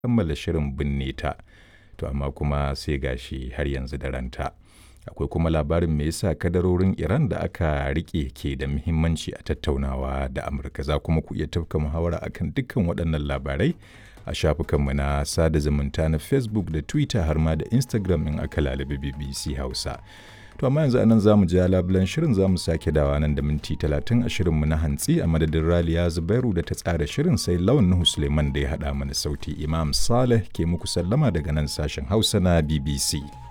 kammala shirin binne ta to amma kuma sai gashi har yanzu da ranta akwai kuma labarin me yasa kadarorin iran da aka rike ke da muhimmanci a tattaunawa da amurka za kuma ku iya tafka muhawara akan dukkan waɗannan labarai a shafukanmu na sada zumunta na facebook da twitter har ma da instagram in aka lalabi bbc hausa to amma yanzu anan zamu ji labulan shirin zamu sake dawa nan da minti talatin a shirinmu na hantsi a madadin raliya zubairu da ta tsara shirin sai lawan nuhu suleiman da ya haɗa mana sauti imam saleh ke muku sallama daga nan sashen hausa na bbc